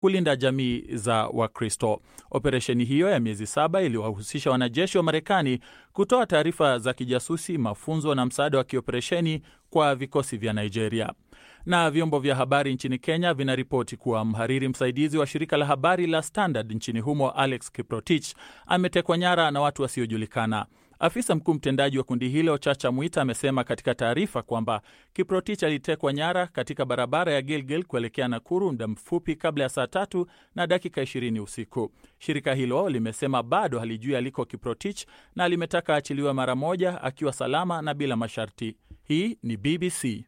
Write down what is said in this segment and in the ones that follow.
kulinda jamii za Wakristo. Operesheni hiyo ya miezi saba iliwahusisha wanajeshi wa Marekani kutoa taarifa za kijasusi, mafunzo na msaada wa kioperesheni kwa vikosi vya Nigeria. Na vyombo vya habari nchini Kenya vinaripoti kuwa mhariri msaidizi wa shirika la habari la Standard nchini humo Alex Kiprotich ametekwa nyara na watu wasiojulikana. Afisa mkuu mtendaji wa kundi hilo Chacha Mwita amesema katika taarifa kwamba Kiprotich alitekwa nyara katika barabara ya Gilgil kuelekea Nakuru muda mfupi kabla ya saa tatu na dakika 20 usiku. Shirika hilo limesema bado halijui aliko Kiprotich na limetaka aachiliwe mara moja akiwa salama na bila masharti. Hii ni BBC.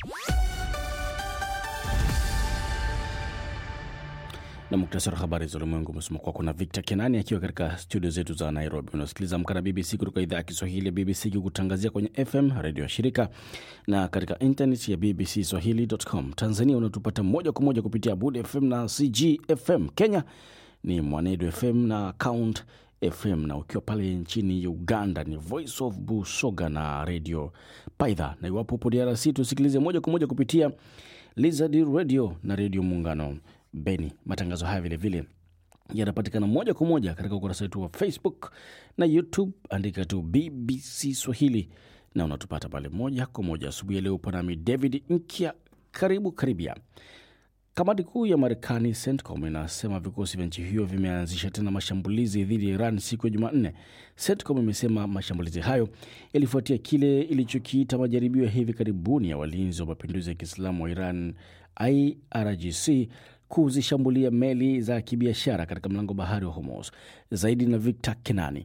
na muktasari wa habari za ulimwengu umesoma kwako na Victor Kenani akiwa katika studio zetu za Nairobi. Unasikiliza Amka na BBC kutoka idhaa ya Kiswahili ya BBC ikikutangazia kwenye FM redio ya shirika na katika internet ya BBC Swahili.com. Tanzania unatupata moja kwa moja kupitia Bud FM na CGFM. Kenya ni Mwanedu FM na Count FM, na ukiwa pale nchini Uganda ni Voice of Busoga na redio Paidha, na iwapo upo DRC tusikilize moja kwa moja kupitia Lizard Radio na redio Muungano Beni. Matangazo haya vilevile yanapatikana moja kwa moja katika ukurasa wetu wa Facebook na YouTube, andika tu BBC Swahili na unatupata pale moja kwa moja. Asubuhi ya leo upo nami David Nkia, karibu karibia. Kamati kuu ya Marekani CENTCOM inasema vikosi vya nchi hiyo vimeanzisha tena mashambulizi dhidi ya Iran siku ya Jumanne. CENTCOM imesema mashambulizi hayo yalifuatia kile ilichokiita majaribio ya hivi karibuni ya walinzi wa mapinduzi ya Kiislamu wa Iran IRGC kuzishambulia meli za kibiashara katika mlango bahari wa Hormuz. Zaidi na Victor Kenani.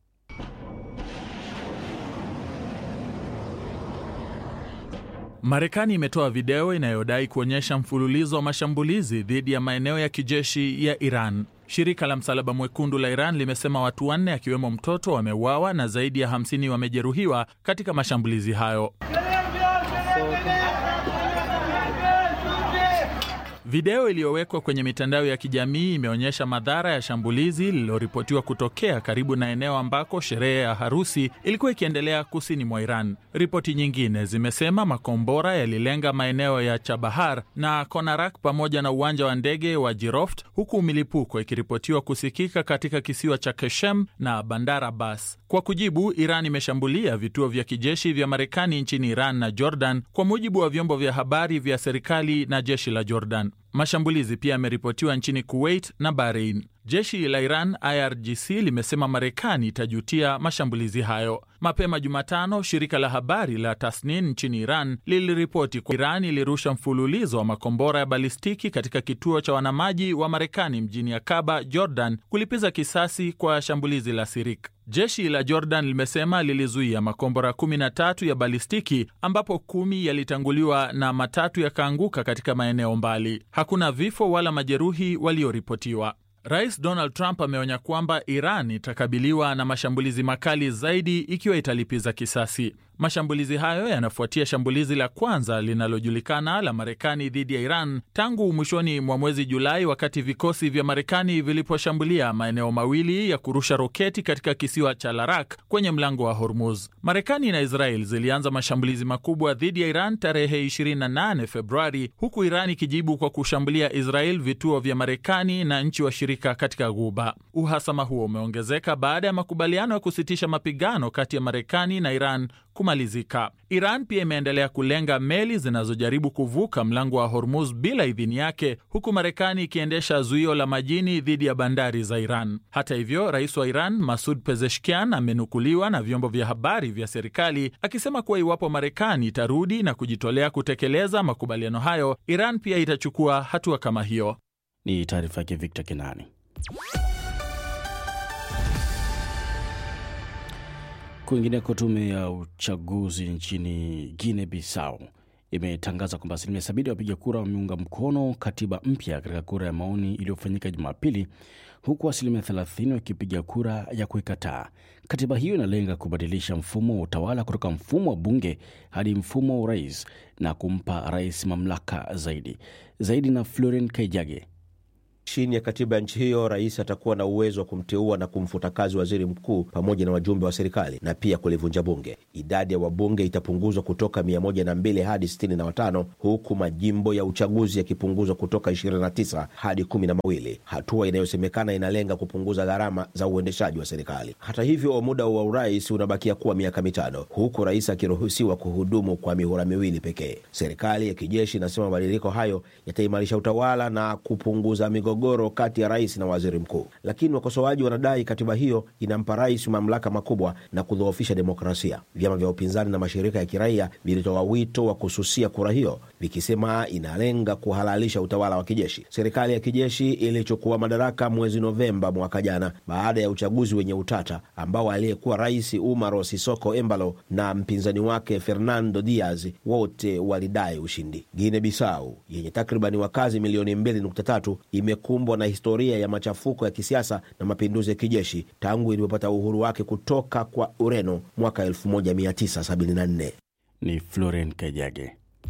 Marekani imetoa video inayodai kuonyesha mfululizo wa mashambulizi dhidi ya maeneo ya kijeshi ya Iran. Shirika la Msalaba Mwekundu la Iran limesema watu wanne akiwemo mtoto wameuawa na zaidi ya 50 wamejeruhiwa katika mashambulizi hayo. Video iliyowekwa kwenye mitandao ya kijamii imeonyesha madhara ya shambulizi lililoripotiwa kutokea karibu na eneo ambako sherehe ya harusi ilikuwa ikiendelea kusini mwa Iran. Ripoti nyingine zimesema makombora yalilenga maeneo ya Chabahar na Konarak pamoja na uwanja wa ndege wa Jiroft, huku milipuko ikiripotiwa kusikika katika kisiwa cha Keshem na Bandar Abbas. Kwa kujibu, Iran imeshambulia vituo vya kijeshi vya Marekani nchini Iran na Jordan, kwa mujibu wa vyombo vya habari vya serikali na jeshi la Jordan. Mashambulizi pia yameripotiwa nchini Kuwait na Bahrain. Jeshi la Iran IRGC limesema Marekani itajutia mashambulizi hayo. Mapema Jumatano, shirika la habari la Tasnin nchini Iran liliripoti kwa Iran ilirusha mfululizo wa makombora ya balistiki katika kituo cha wanamaji wa Marekani mjini Akaba, Jordan, kulipiza kisasi kwa shambulizi la Sirik. Jeshi la Jordan limesema lilizuia makombora 13 ya balistiki ambapo kumi yalitanguliwa na matatu yakaanguka katika maeneo mbali. Hakuna vifo wala majeruhi walioripotiwa. Rais Donald Trump ameonya kwamba Iran itakabiliwa na mashambulizi makali zaidi ikiwa italipiza kisasi. Mashambulizi hayo yanafuatia shambulizi la kwanza linalojulikana la Marekani dhidi ya Iran tangu mwishoni mwa mwezi Julai, wakati vikosi vya Marekani viliposhambulia maeneo mawili ya kurusha roketi katika kisiwa cha Larak kwenye mlango wa Hormuz. Marekani na Israel zilianza mashambulizi makubwa dhidi ya Iran tarehe 28 Februari, huku Iran ikijibu kwa kushambulia Israel vituo vya Marekani na nchi washirika katika Ghuba. Uhasama huo umeongezeka baada ya makubaliano ya kusitisha mapigano kati ya Marekani na Iran kumalizika. Iran pia imeendelea kulenga meli zinazojaribu kuvuka mlango wa Hormuz bila idhini yake, huku Marekani ikiendesha zuio la majini dhidi ya bandari za Iran. Hata hivyo, rais wa Iran Masud Pezeshkian amenukuliwa na vyombo vya habari vya serikali akisema kuwa iwapo Marekani itarudi na kujitolea kutekeleza makubaliano hayo, Iran pia itachukua hatua kama hiyo. Ni taarifa yake Victor Kenani. Kwingineko, tume ya uchaguzi nchini Guinea Bissau imetangaza kwamba asilimia sabini ya wapiga kura wameunga mkono katiba mpya katika kura ya maoni iliyofanyika Jumapili, huku asilimia thelathini wakipiga kura ya kuikataa. Katiba hiyo inalenga kubadilisha mfumo wa utawala kutoka mfumo wa bunge hadi mfumo wa urais na kumpa rais mamlaka zaidi zaidi. Na Floren Kaijage Chini ya katiba ya nchi hiyo, rais atakuwa na uwezo wa kumteua na kumfuta kazi waziri mkuu pamoja na wajumbe wa serikali na pia kulivunja bunge. Idadi ya wabunge itapunguzwa kutoka 102 hadi 65 huku majimbo ya uchaguzi yakipunguzwa kutoka 29 hadi kumi na mawili, hatua inayosemekana inalenga kupunguza gharama za uendeshaji wa serikali. Hata hivyo, muda wa urais unabakia kuwa miaka mitano huku rais akiruhusiwa kuhudumu kwa mihula miwili pekee. Serikali ya kijeshi inasema mabadiliko hayo yataimarisha utawala na kupunguza migogoro kati ya rais na waziri mkuu, lakini wakosoaji wanadai katiba hiyo inampa rais mamlaka makubwa na kudhoofisha demokrasia. Vyama vya upinzani na mashirika ya kiraia vilitoa wito wa kususia kura hiyo vikisema inalenga kuhalalisha utawala wa kijeshi. Serikali ya kijeshi ilichukua madaraka mwezi Novemba mwaka jana baada ya uchaguzi wenye utata ambao aliyekuwa rais Umaro Sisoko Embalo na mpinzani wake Fernando Diaz wote walidai ushindi. Guinea Bissau yenye takribani wakazi milioni 2.3 imekumbwa na historia ya machafuko ya kisiasa na mapinduzi ya kijeshi tangu ilipopata uhuru wake kutoka kwa Ureno mwaka 1974. Ni Floren Kajage.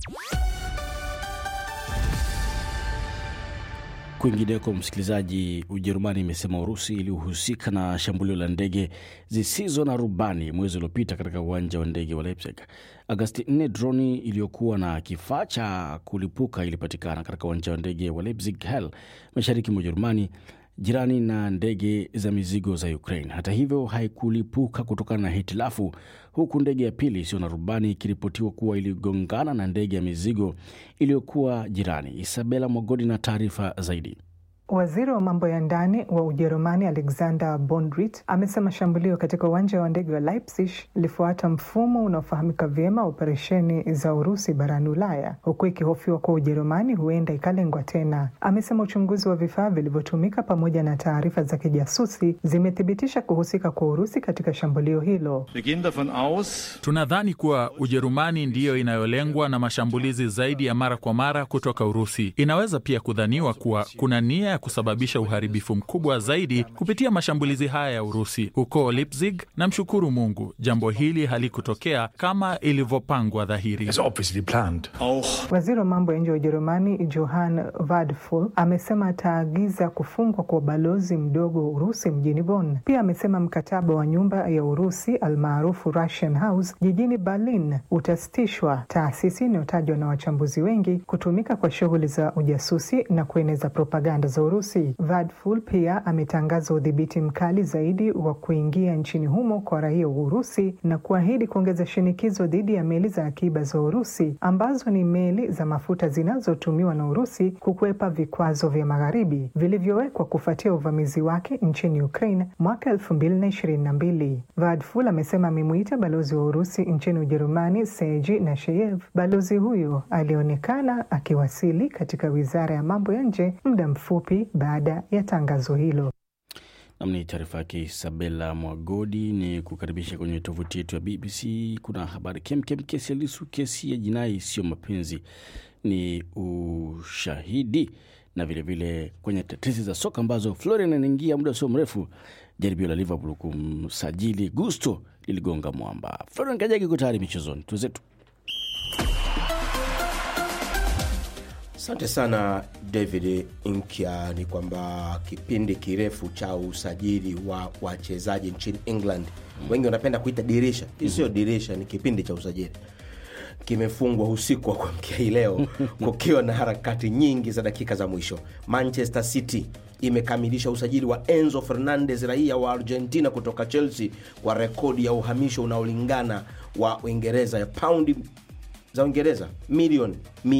Kwingineko, msikilizaji, Ujerumani imesema Urusi ilihusika na shambulio la ndege zisizo na rubani mwezi uliopita katika uwanja wa ndege wa Leipzig. Agasti 4 droni iliyokuwa na kifaa cha kulipuka ilipatikana katika uwanja wa ndege wa Leipzig Hell, mashariki mwa Ujerumani, jirani na ndege za mizigo za Ukraine. Hata hivyo, haikulipuka kutokana na hitilafu, huku ndege ya pili isiyo na rubani ikiripotiwa kuwa iligongana na ndege ya mizigo iliyokuwa jirani. Isabela Mwagodi na taarifa zaidi. Waziri wa mambo ya ndani wa Ujerumani Alexander Bondrit amesema shambulio katika uwanja wa ndege wa Leipzig lilifuata mfumo unaofahamika vyema operesheni za Urusi barani Ulaya, huku ikihofiwa kuwa Ujerumani huenda ikalengwa tena. Amesema uchunguzi wa vifaa vilivyotumika pamoja na taarifa za kijasusi zimethibitisha kuhusika kwa Urusi katika shambulio hilo. Tunadhani kuwa Ujerumani ndiyo inayolengwa na mashambulizi zaidi ya mara kwa mara kutoka Urusi. Inaweza pia kudhaniwa kuwa kuna nia ya kusababisha uharibifu mkubwa zaidi kupitia mashambulizi haya ya Urusi huko Leipzig. Na mshukuru Mungu, jambo hili halikutokea kama ilivyopangwa dhahiri. Waziri wa mambo ya nje wa Ujerumani Johann Vadful amesema ataagiza kufungwa kwa ubalozi mdogo wa Urusi mjini Bonn. Pia amesema mkataba wa nyumba ya Urusi almaarufu Russian House jijini Berlin utasitishwa, taasisi inayotajwa na wachambuzi wengi kutumika kwa shughuli za ujasusi na kueneza propaganda za Urusi. Vadful pia ametangaza udhibiti mkali zaidi wa kuingia nchini humo kwa raia wa Urusi na kuahidi kuongeza shinikizo dhidi ya meli za akiba za Urusi ambazo ni meli za mafuta zinazotumiwa na Urusi kukwepa vikwazo vya magharibi vilivyowekwa kufuatia uvamizi wake nchini Ukraine mwaka elfu mbili na ishirini na mbili. Vadful amesema amemuita balozi wa Urusi nchini Ujerumani Sergei Nasheyev. Balozi huyo alionekana akiwasili katika wizara ya mambo ya nje muda mfupi baada ya tangazo hilo. Namni taarifa yake Isabela Mwagodi. Ni kukaribisha kwenye tovuti yetu ya BBC. Kuna habari kemkem, kesi ya Lisu, kesi ya jinai sio mapenzi, ni ushahidi, na vilevile vile kwenye tetesi za soka ambazo Florian anaingia muda sio mrefu. Jaribio la Liverpool kumsajili Gusto liligonga mwamba. Florian Kajagi iko tayari michezoni, tuzetu Asante sana David Nkya. Ni kwamba kipindi kirefu cha usajili wa wachezaji nchini England, wengi wanapenda kuita dirisha, hii sio dirisha, ni kipindi cha usajili kimefungwa usiku wa kuamkia hii leo kukiwa na harakati nyingi za dakika za mwisho. Manchester City imekamilisha usajili wa Enzo Fernandez, raia wa Argentina kutoka Chelsea, kwa rekodi ya uhamisho unaolingana wa Uingereza ya paundi za Uingereza milioni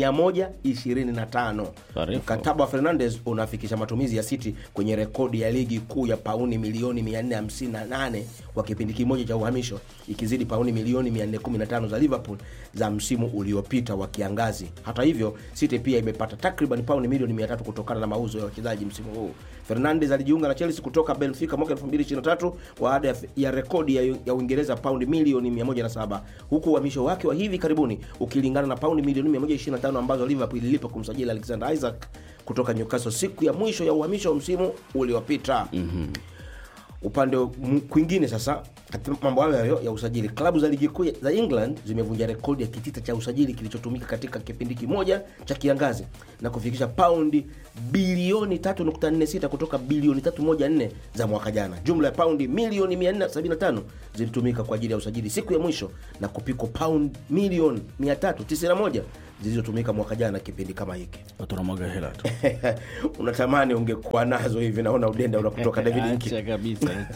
125. Mkataba wa Fernandez unafikisha matumizi ya City kwenye rekodi ya ligi kuu ya pauni milioni 458 kwa kipindi kimoja cha uhamisho, ikizidi pauni milioni 415 za Liverpool za msimu uliopita wa kiangazi. Hata hivyo, City pia imepata takriban pauni milioni 300 kutokana na mauzo ya wachezaji msimu huu. Fernandez alijiunga na Chelsea kutoka Benfica mwaka 2023 baada ya, ya rekodi ya, ya Uingereza paundi milioni 107 huku uhamisho wake wa hivi karibuni ukilingana na paundi milioni 125 ambazo Liverpool ililipa kumsajili Alexander Isaac kutoka Newcastle siku ya mwisho ya uhamisho wa msimu uliopita. mm-hmm. upande m- kwingine sasa katika mambo hayo hayo ya usajili klabu za ligi kuu za england zimevunja rekodi ya kitita cha usajili kilichotumika katika kipindi kimoja cha kiangazi na kufikisha paundi bilioni 346 kutoka bilioni 314 za mwaka jana jumla ya paundi milioni 475 zilitumika kwa ajili ya usajili siku ya mwisho na kupikwa paundi milioni 391 zilizotumika mwaka jana kipindi kama hiki watu wanamwaga hela tu unatamani ungekuwa nazo hivi naona udenda unakutoka david Nki. Acha kabisa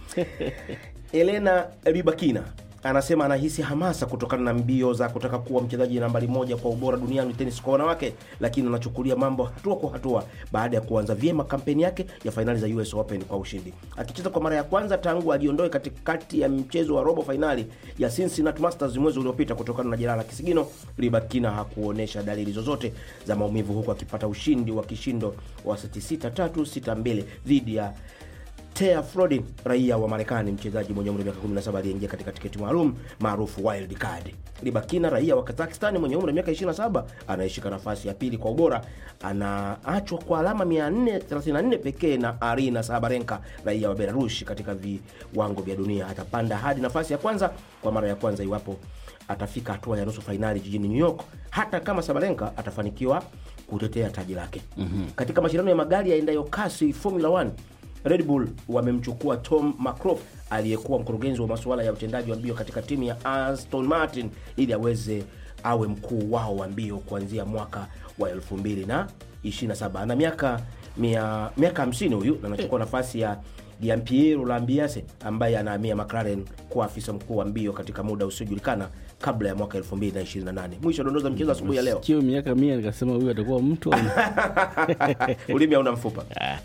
Elena Ribakina anasema anahisi hamasa kutokana na mbio za kutaka kuwa mchezaji nambari moja kwa ubora duniani tenis kwa wanawake, lakini anachukulia mambo hatua kwa hatua baada ya kuanza vyema kampeni yake ya fainali za US Open kwa ushindi, akicheza kwa mara ya kwanza tangu ajiondoe katikati ya mchezo wa robo fainali ya Cincinnati Masters mwezi uliopita kutokana na jeraha la kisigino. Ribakina hakuonyesha dalili zozote za maumivu, huku akipata ushindi wa kishindo wa seti 6 3 6 2 dhidi ya Tea Frodin, raia wa Marekani, mchezaji mwenye umri wa miaka 17 aliyeingia katika tiketi maalum maarufu wild card. Ribakina, raia wa Kazakhstan mwenye umri wa miaka 27, anayeshika nafasi ya pili kwa ubora, anaachwa kwa alama 434 pekee na Arina Sabarenka, raia wa Belarus, katika viwango vya dunia. Atapanda hadi nafasi ya kwanza kwa mara ya kwanza iwapo atafika hatua ya nusu fainali jijini New York, hata kama Sabalenka atafanikiwa kutetea taji lake. mm-hmm. Katika mashindano ya magari yaendayo kasi Formula 1 Red Bull wamemchukua Tom McCroft aliyekuwa mkurugenzi wa masuala ya utendaji wa mbio katika timu ya Aston Martin ili aweze awe mkuu wao wa mbio kuanzia mwaka wa 2027. Ana miaka mia, miaka 50 huyu na anachukua nafasi ya Gianpiero Lambiase ambaye anahamia McLaren kuwa afisa mkuu wa mbio katika muda usiojulikana kabla ya mwaka 2028. Mwisho dondoza mchezo asubuhi ya leo. kio miaka mia nikasema huyu atakuwa mtu au- Ulimi hauna mfupa.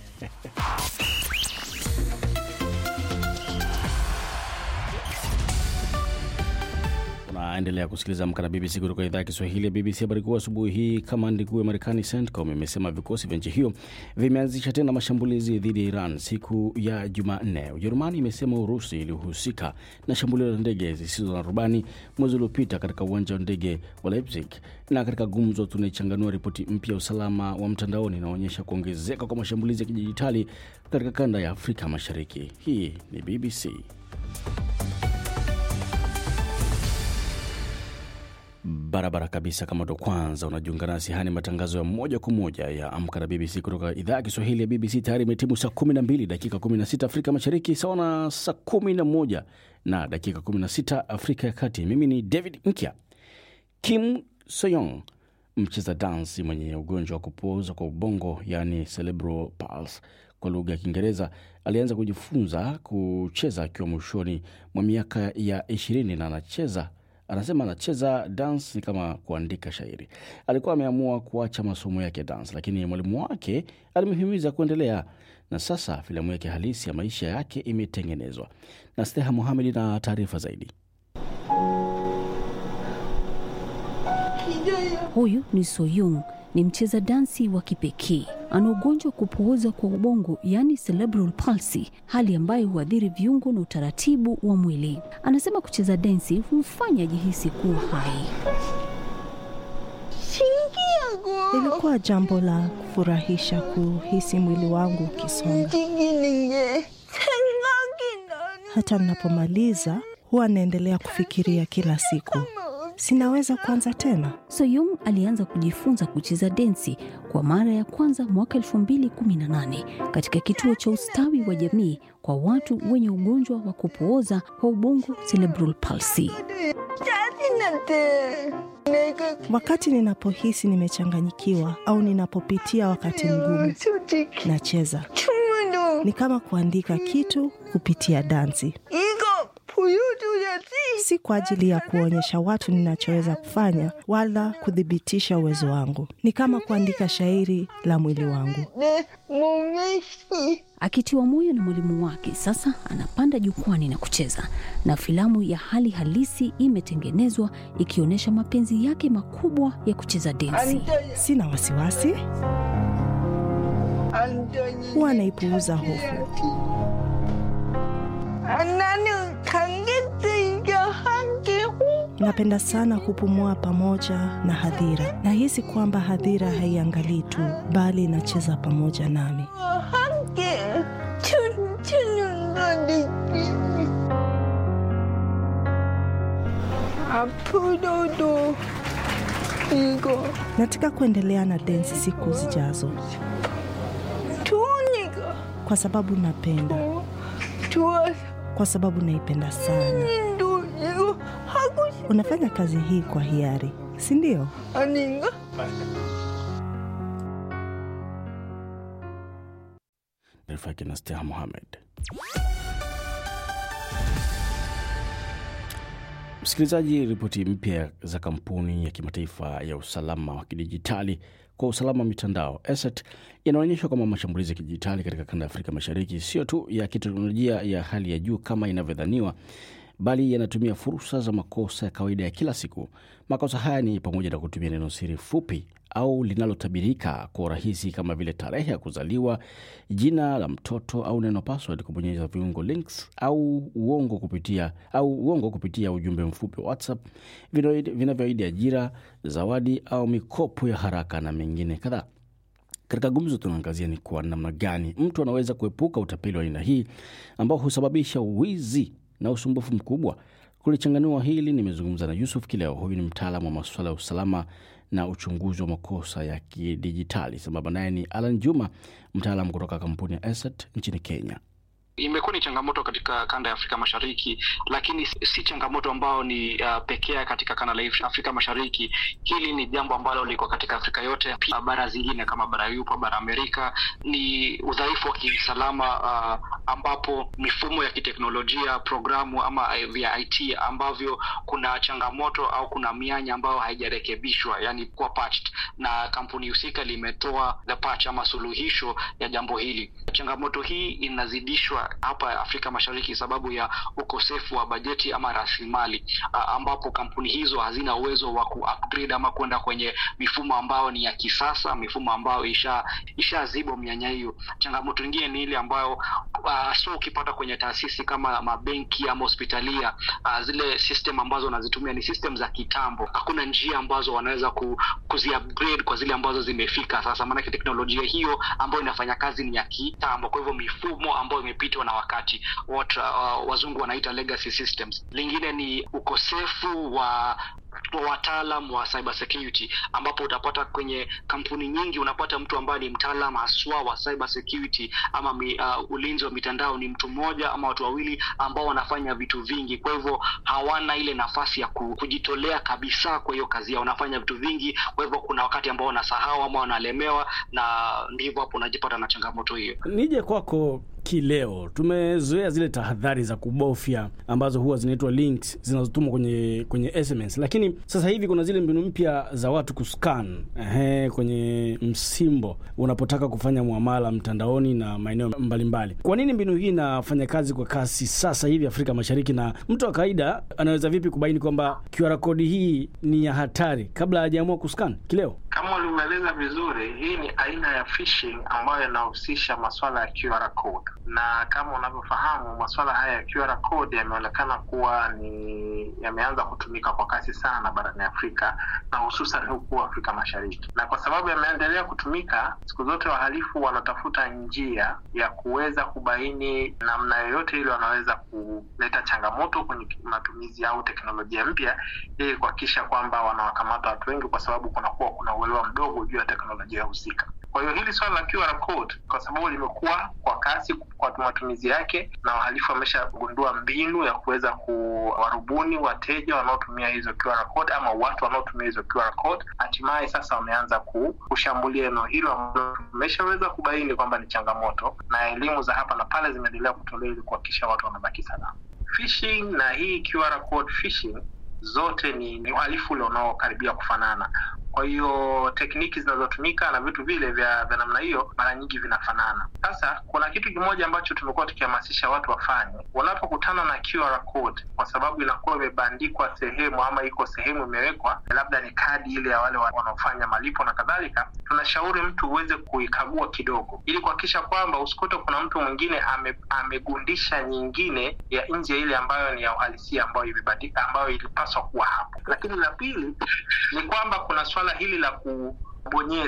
unaendelea kusikiliza Amka na BBC kutoka idhaa ya Kiswahili ya BBC. Habari kuu asubuhi hii, kamandi kuu ya Marekani CENTCOM imesema vikosi vya nchi hiyo vimeanzisha tena mashambulizi dhidi ya Iran siku ya Jumanne. Ujerumani imesema Urusi ilihusika na shambulio la ndege zisizo na rubani mwezi uliopita katika uwanja wa ndege wa Leipzig. Na katika gumzo, tunaichanganua ripoti mpya ya usalama wa mtandaoni inaonyesha kuongezeka kwa mashambulizi ya kidijitali katika kanda ya Afrika Mashariki. Hii ni BBC. barabara kabisa. Kama ndo kwanza unajiunga nasi, haya ni matangazo ya moja kwa moja ya Amka na BBC kutoka idhaa ya Kiswahili ya BBC. Tayari imetimu saa 12 dakika 16 Afrika Mashariki, sawa na saa 11 na dakika 16 Afrika ya Kati. Mimi ni David Nkya. Kim Soyong, mcheza dansi mwenye ugonjwa wa kupooza kwa ubongo, yaani cerebral palsy kwa lugha ya Kiingereza, alianza kujifunza kucheza akiwa mwishoni mwa miaka ya ishirini na anacheza anasema anacheza dance ni kama kuandika shairi. Alikuwa ameamua kuacha masomo yake ya dance, lakini mwalimu wake alimhimiza kuendelea, na sasa filamu yake halisi ya maisha yake imetengenezwa. Na Steha Mohamed na taarifa zaidi. Huyu ni Soyung, ni mcheza dansi wa kipekee. Ana ugonjwa wa kupooza kwa ubongo, yaani cerebral palsy, hali ambayo huathiri viungo na utaratibu wa mwili. Anasema kucheza densi humfanya ajihisi kuwa hai. Ilikuwa jambo la kufurahisha kuhisi mwili wangu ukisonga. Hata ninapomaliza huwa naendelea kufikiria kila siku, sinaweza kuanza tena. Soyung alianza kujifunza kucheza densi kwa mara ya kwanza mwaka 2018 katika kituo cha ustawi wa jamii kwa watu wenye ugonjwa wa kupooza kwa ubongo cerebral palsy. Wakati ninapohisi nimechanganyikiwa au ninapopitia wakati mgumu, nacheza. Ni kama kuandika kitu kupitia dansi, si kwa ajili ya kuonyesha watu ninachoweza kufanya wala kuthibitisha uwezo wangu. Ni kama kuandika shairi la mwili wangu. Akitiwa moyo na mwalimu wake, sasa anapanda jukwani na kucheza, na filamu ya hali halisi imetengenezwa ikionyesha mapenzi yake makubwa ya kucheza densi. Sina wasiwasi, huwa naipuuza hofu. Napenda sana kupumua pamoja na hadhira. Nahisi kwamba hadhira haiangalii tu, bali inacheza pamoja nami. Nataka kuendelea na densi siku zijazo kwa sababu napenda, kwa sababu naipenda sana. Unafanya kazi hii kwa hiari, si ndio? Taarifa yake na Steha Mohamed. Msikilizaji, ripoti mpya za kampuni ya kimataifa ya usalama wa kidijitali kwa usalama wa mitandao ESET inaonyesha kwamba mashambulizi ya kidijitali katika kanda ya Afrika Mashariki sio tu ya kiteknolojia ya hali ya juu kama inavyodhaniwa, bali yanatumia fursa za makosa ya kawaida ya kila siku. Makosa haya ni pamoja na kutumia neno siri fupi au linalotabirika kwa urahisi kama vile tarehe ya kuzaliwa, jina la mtoto au neno password, kubonyeza viungo links au uongo kupitia au uongo kupitia ujumbe mfupi wa WhatsApp vinavyoahidi ajira, zawadi au mikopo ya haraka na mengine kadhaa. Katika gumzo tunaangazia ni kwa namna gani mtu anaweza kuepuka utapeli wa aina hii ambao husababisha wizi na usumbufu mkubwa. Kulichanganua hili, nimezungumza na Yusuf Kileo. Huyu ni mtaalamu wa masuala ya usalama na uchunguzi wa makosa ya kidijitali. Sambamba naye ni Alan Juma, mtaalamu kutoka kampuni ya Asset nchini Kenya. Imekuwa ni changamoto katika kanda ya Afrika Mashariki, lakini si changamoto ambayo ni uh, pekea katika kanda la Afrika Mashariki. Hili ni jambo ambalo liko katika Afrika yote, pia bara zingine kama bara Yuropa, bara Amerika. Ni udhaifu wa kiusalama uh, ambapo mifumo ya kiteknolojia, programu ama vya IT ambavyo kuna changamoto au kuna mianya ambayo haijarekebishwa, yani kuwa patched, na kampuni husika limetoa the patch ama suluhisho ya jambo hili. Changamoto hii inazidishwa hapa Afrika Mashariki sababu ya ukosefu wa bajeti ama rasilimali, ambapo kampuni hizo hazina uwezo wa ku-upgrade ama kwenda kwenye mifumo ambayo ni ya kisasa, mifumo ambayo isha ishaziba mianya hiyo. Changamoto nyingine ni ile ambayo uh, so ukipata kwenye taasisi kama mabenki ama hospitalia uh, zile system ambazo wanazitumia ni system za kitambo. Hakuna njia ambazo wanaweza ku, kuzi-upgrade kwa zile ambazo zimefika sasa, maanake teknolojia hiyo ambayo inafanya kazi ni ya kitambo. Kwa hivyo mifumo ambayo imepitwa na wakati what uh, wazungu wanaita legacy systems. Lingine ni ukosefu wa wataalam wa cyber security ambapo utapata kwenye kampuni nyingi unapata mtu ambaye ni mtaalam haswa wa cyber security ama mi, uh, ulinzi wa mitandao ni mtu mmoja ama watu wawili ambao wanafanya vitu vingi. Kwa hivyo hawana ile nafasi ya kujitolea kabisa kwa hiyo kazi yao, wanafanya vitu vingi. Kwa hivyo kuna wakati ambao wanasahau ama wanalemewa, na ndivyo hapo unajipata na changamoto hiyo. Nije kwako kileo, tumezoea zile tahadhari za kubofya ambazo huwa zinaitwa links zinazotumwa kwenye kwenye SMS, lakini sasa hivi kuna zile mbinu mpya za watu kuscan ehe, kwenye msimbo unapotaka kufanya muamala mtandaoni na maeneo mbalimbali. Kwa nini mbinu hii inafanya kazi kwa kasi sasa hivi Afrika Mashariki, na mtu wa kawaida anaweza vipi kubaini kwamba QR code hii ni ya hatari kabla hajaamua kuscan? Kileo, kama ulimeeleza vizuri, hii ni aina ya phishing ambayo inahusisha masuala ya QR code na kama unavyofahamu masuala haya ya QR code yameonekana kuwa ni yameanza kutumika kwa kasi sana barani Afrika na hususan huku Afrika Mashariki, na kwa sababu yameendelea kutumika, siku zote wahalifu wanatafuta njia ya kuweza kubaini namna yoyote ile wanaweza kuleta changamoto kwenye matumizi au teknolojia mpya, ili kuhakikisha kwamba wanawakamata watu wengi, kwa sababu kunakuwa kuna uelewa mdogo juu ya teknolojia husika. Kwa hiyo hili swala la QR code kwa sababu limekuwa kwa kasi kwa matumizi yake, na wahalifu wameshagundua mbinu ya kuweza kuwarubuni wateja wanaotumia hizo QR code ama watu wanaotumia hizo QR code. Hatimaye sasa wameanza kushambulia eneo hilo ambalo tumeshaweza kubaini kwamba ni changamoto, na elimu za hapa na pale zimeendelea kutolewa ili kuhakikisha watu wanabaki salama. Phishing na hii QR code phishing zote ni, ni uhalifu ule unaokaribia kufanana. Kwa hiyo tekniki zinazotumika na vitu vile vya vya namna hiyo mara nyingi vinafanana. Sasa kuna kitu kimoja ambacho tumekuwa tukihamasisha watu wafanye wanapokutana na QR code, kwa sababu inakuwa imebandikwa sehemu ama iko sehemu imewekwa, labda ni kadi ile ya wale wanaofanya malipo na kadhalika, tunashauri mtu uweze kuikagua kidogo, ili kuhakikisha kwamba usikute kuna mtu mwingine ame, amegundisha nyingine ya nje ile ambayo ni ya uhalisia ambayo imebandika, ambayo ilipaswa kuwa hapo. Lakini la pili ni kwamba kuna swala hili la kubonyeza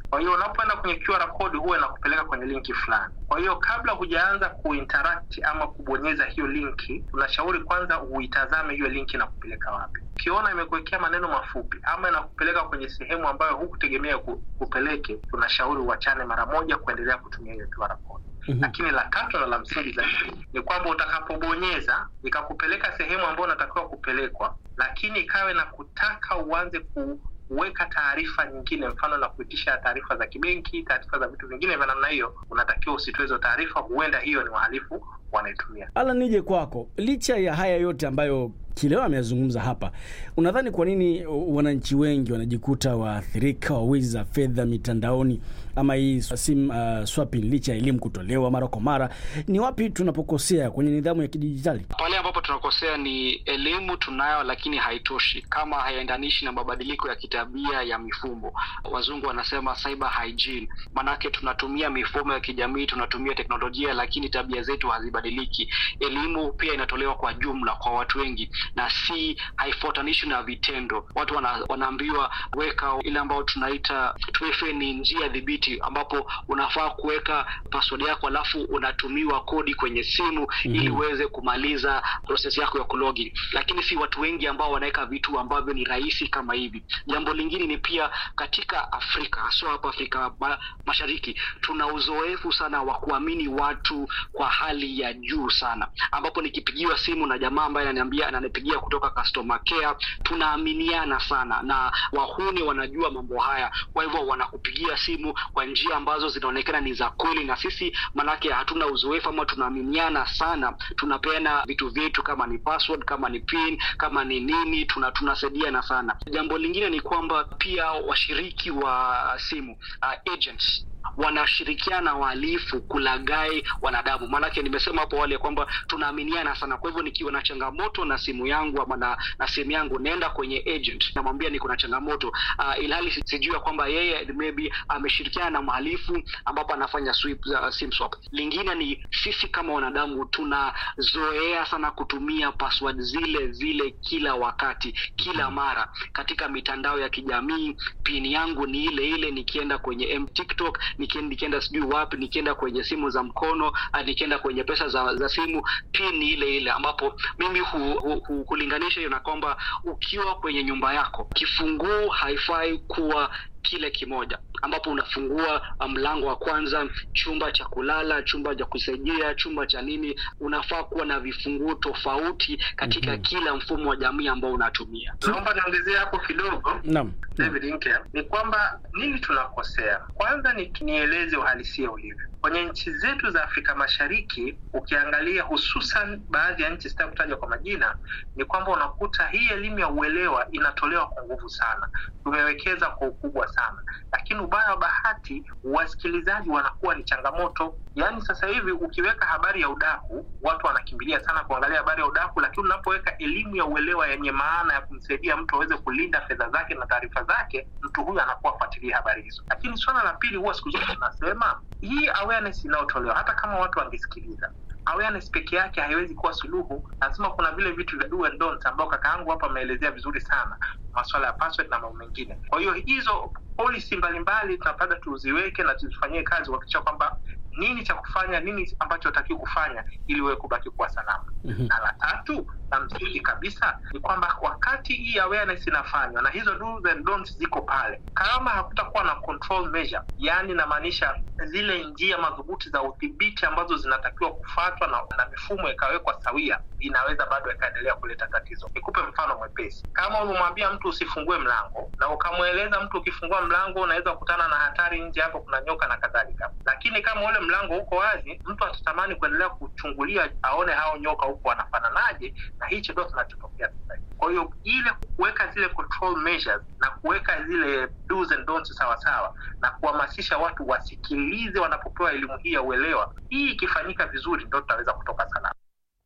Kwa hiyo unapoenda kwenye QR code huwa inakupeleka kwenye linki fulani. Kwa hiyo kabla hujaanza kuinteract ama kubonyeza hiyo linki, tunashauri kwanza uitazame hiyo linki inakupeleka wapi. Ukiona imekuwekea maneno mafupi ama inakupeleka kwenye sehemu ambayo hukutegemea kupeleke, tunashauri uachane mara moja kuendelea kutumia hiyo QR code. Mm-hmm. Lakini la tatu na la msingi zaidi ni kwamba utakapobonyeza ikakupeleka sehemu ambayo unatakiwa kupelekwa, lakini ikawe na kutaka uanze ku weka taarifa nyingine, mfano na kuitisha taarifa za kibenki, taarifa za vitu vingine vya namna hiyo, unatakiwa usitoe hizo taarifa. Huenda hiyo ni wahalifu wanaitumia. Ala, nije kwako, licha ya haya yote ambayo Kileo ameyazungumza hapa, unadhani kwa nini wananchi wengi wanajikuta waathirika wa wizi za fedha mitandaoni ama hii sim uh, swapping, licha ya elimu kutolewa mara kwa mara? Ni wapi tunapokosea kwenye nidhamu ya kidijitali? Pale ambapo tunakosea ni elimu tunayo, lakini haitoshi kama haiendanishi na mabadiliko ya kitabia ya mifumo. Wazungu wanasema cyber hygiene, maanake tunatumia mifumo ya kijamii, tunatumia teknolojia, lakini tabia zetu hazibadiliki. Elimu pia inatolewa kwa jumla kwa watu wengi na si haifuatanishwi na vitendo. Watu wana, wanaambiwa weka ile ambayo tunaita 2FA ni njia dhibiti, ambapo unafaa kuweka password yako alafu unatumiwa kodi kwenye simu mm-hmm. ili uweze kumaliza process yako ya kulogin, lakini si watu wengi ambao wanaweka vitu ambavyo ni rahisi kama hivi. Jambo lingine ni pia katika Afrika haswa hapa Afrika ma, Mashariki tuna uzoefu sana wa kuamini watu kwa hali ya juu sana, ambapo nikipigiwa simu na jamaa ambaye ananiambia ananipigia kutoka customer care, tunaaminiana sana na wahuni wanajua mambo haya, kwa hivyo wanakupigia simu kwa njia ambazo zinaonekana ni za kweli, na sisi manake hatuna uzoefu ama tunaaminiana sana, tunapeana vitu vyetu kama ni password, kama ni pin, kama ni nini, tuna tunasaidiana sana. Jambo lingine ni kwamba pia washiriki wa simu uh, agents wanashirikiana wahalifu kulagai wanadamu. Maanake nimesema hapo awali ya kwamba tunaaminiana sana. Kwa hivyo nikiwa na changamoto na simu yangu ama na, na simu yangu naenda kwenye agent namwambia niko na changamoto uh, ilhali sijui ya kwamba yeye maybe ameshirikiana na mhalifu ambapo anafanya sweep, uh, sim swap. Lingine ni sisi kama wanadamu tunazoea sana kutumia password zile zile kila wakati, kila mara katika mitandao ya kijamii. Pin yangu ni ile ile nikienda kwenye TikTok nikienda sijui wapi, nikienda kwenye simu za mkono, nikienda kwenye pesa za, za simu, pin ni ile ile, ambapo mimi hu, hu, hu, hulinganisha hiyo na kwamba ukiwa kwenye nyumba yako kifunguu haifai kuwa kile kimoja ambapo unafungua mlango wa kwanza, chumba cha kulala, chumba cha kusaidia, chumba cha nini, unafaa kuwa na vifunguo tofauti katika mm-hmm. kila mfumo wa jamii ambao unatumia. Naomba niongezee hapo kidogo. Naam. David Inke, ni kwamba nini tunakosea? Kwanza ni nieleze uhalisia ulivyo kwenye nchi zetu za Afrika Mashariki. Ukiangalia hususan baadhi ya nchi, sitaki kutaja kwa majina, ni kwamba unakuta hii elimu ya uelewa inatolewa kwa nguvu sana, tumewekeza kwa ukubwa sana, lakini ubaya wa bahati, wasikilizaji wanakuwa ni changamoto. Yaani sasa hivi ukiweka habari ya udaku, watu wanakimbilia sana kuangalia habari ya udaku, lakini unapoweka elimu ya uelewa yenye maana ya kumsaidia mtu aweze kulinda fedha zake na taarifa zake, mtu huyu anakuwa fuatilia habari hizo. Lakini swala la pili, huwa siku zote tunasema hii awareness inayotolewa, hata kama watu wangesikiliza awareness peke yake haiwezi kuwa suluhu. Lazima kuna vile vitu vya do and don't ambao kaka yangu hapa ameelezea vizuri sana, masuala ya password na mambo mengine. Kwa hiyo hizo policy mbalimbali tunapata tuziweke na tuzifanyie kazi kuhakikisha kwamba nini cha kufanya, nini ambacho hatakiwi kufanya ili wewe kubaki kuwa salama. Mm-hmm. Na la tatu na msingi kabisa ni kwamba wakati hii awareness inafanywa na hizo do's and don'ts ziko pale, kama hakutakuwa na control measure, yani inamaanisha zile njia madhubuti za udhibiti ambazo zinatakiwa kufuatwa na, na mifumo ikawekwa sawia, inaweza bado ikaendelea kuleta tatizo. Nikupe mfano mwepesi. Kama umemwambia mtu usifungue mlango na ukamweleza mtu ukifungua mlango unaweza kukutana na hatari nje, hapo kuna nyoka na kadhalika, lakini kama ule mlango uko wazi, mtu atatamani kuendelea kuchungulia aone hao nyoka huko wanafananaje, na hicho ndio kinachotokea sasa. Kwa hiyo ile kuweka zile control measures na kuweka zile do's and don'ts sawa sawa na kuhamasisha watu wasikilize wanapopewa elimu hii ya uelewa, hii ikifanyika vizuri, ndio tutaweza kutoka salama.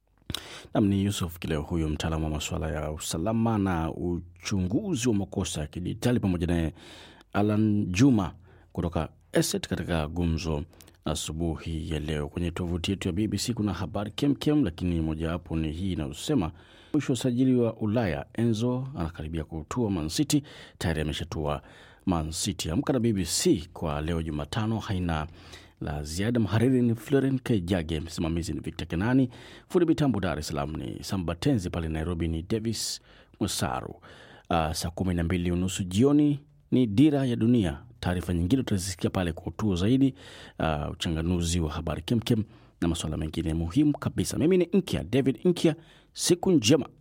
Nam ni Yusuf Kileo, huyo mtaalamu wa masuala ya usalama na uchunguzi wa makosa ya kidijitali, pamoja naye Alan Juma kutoka ESET katika gumzo asubuhi ya leo. Kwenye tovuti yetu ya BBC kuna habari kemkem, lakini mojawapo ni hii inayosema mwisho wa usajili wa Ulaya, Enzo anakaribia kutua Man City, tayari ameshatua Man City. Amka na BBC kwa leo Jumatano haina la ziada. Mhariri ni Floren Kejage, msimamizi ni Victor Kenani, fundi mitambo Dar es Salaam ni Sambatenzi, pale Nairobi ni Davis Musaru. Uh, saa kumi na mbili unusu jioni ni Dira ya Dunia. Taarifa nyingine utazisikia pale kwa utuo zaidi, uh, uchanganuzi wa habari kemkem na masuala mengine muhimu kabisa. Mimi ni Nkya David Nkya, siku njema.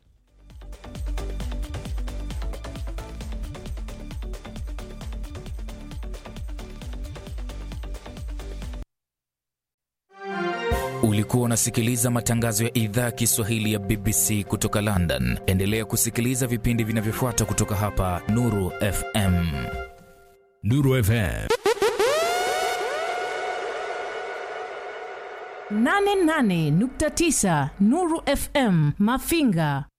Ulikuwa unasikiliza matangazo ya idhaa ya Kiswahili ya BBC kutoka London. Endelea kusikiliza vipindi vinavyofuata kutoka hapa Nuru FM. Nuru FM 88.9 Nuru FM Mafinga